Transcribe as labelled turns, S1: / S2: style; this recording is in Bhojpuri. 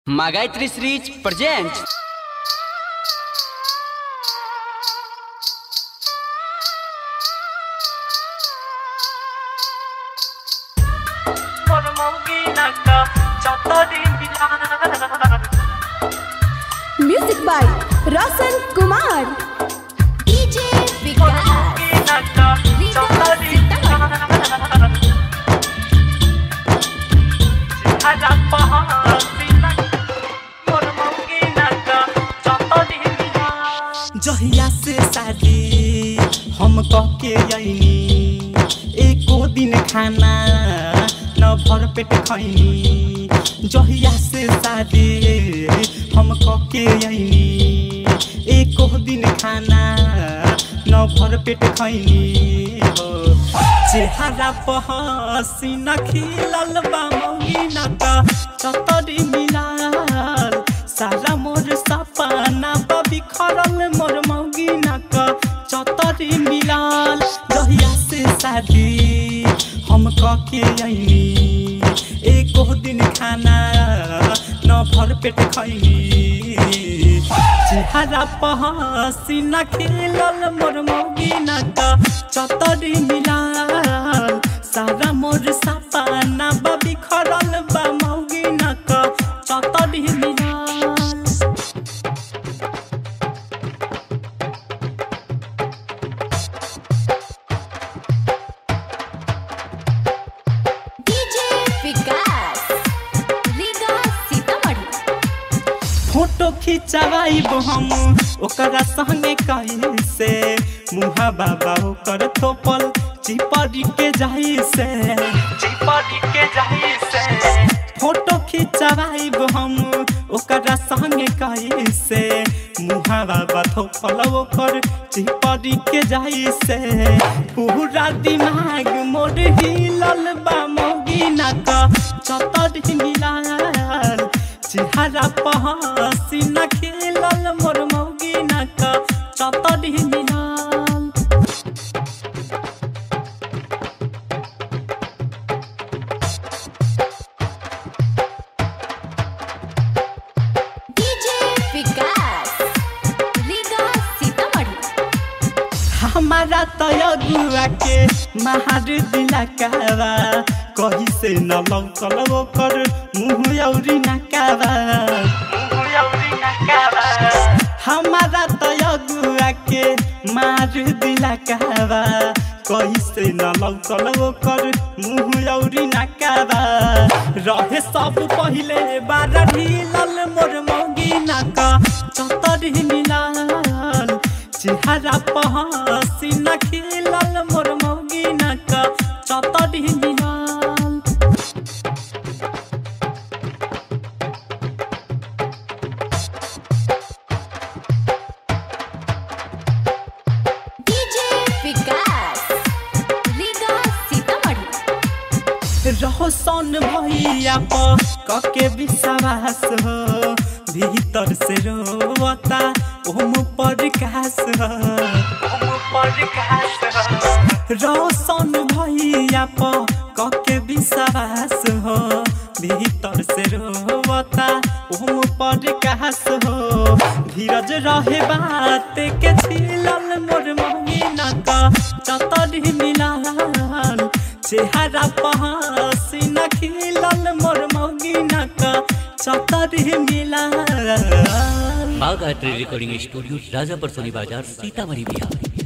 S1: Магайтри Срич presents
S2: music by Roshan Kumar DJ Vikas
S3: जहिया से शादी हम कह के अइनी एको दिन खाना न भर पेट खैनी जहिया से शादी हम कह के अइनी एको दिन खाना न भर पेट खैनी हो चेहरा पर हसीना खिलल बा मौगिना का चतरी मिलाल सारा मोर सपना बा बिखरल मोर मौगिना का चतरी मिलाल जहिया से शादी हम कह के अइनी एको दिन खाना न भर पेट खैनी चेहरा पर हसीना खिलल मोर मौगिना का चतरी मिलाल सारा मोर सपना बा बिखरल बा मौगिना का चतरी मिलाल
S2: डीजे विकास लीगा सीतामढ़ी
S3: फोटो खिंचवाइब हम ओकरा संगे कैसे मुहा बाबा ओकर थोपल चिपरी के जाई से चिपरी के जाई से फोटो खिंचवाइब हम ओकरा संगे कैसे मुहा बाबा थोपल ओकर चिपरी के जाई से पूरा दिमाग मोर हिलल बा मौगिना का चतर मिलाल चेहरा पर हसीना खिलल मोर मौगिना का चतर मिलाल
S2: डीजे विकास लीगा सीतामढ़ी
S3: हमारा तयगुआ के महार दिला कावा कही से न लौकल ओकर मुँह औरी नकावा हमारा तयगुआ के मार दिला कावा कही से न लौकल ओकर मुँह औरी नकावा रहे सब पहिले बार ढिलल मोर मौगिना का चतर मिलाल चेहरा पर हसीना खिलल मोर मौगिना का चतर मिलाल
S2: डीजे विकास लीगा सीतामढ़ी
S3: रहो सन भैया पर कके विश्वास हो भीतर से रोवता ओम प्रकाश हो रोशन भैया पर कके विश्वास हो भीतर से रोवता ओम प्रकाश हो धीरज रहे बात के छिलल मोर महीना का चतर मिलाल चेहरा पर हसीना खिलल मोर मौगिना का चतर मिलाल
S4: बागायत्री रिकॉर्डिंग स्टूडियो राजापुर सोनी बाजार सीतामढ़ी बिहार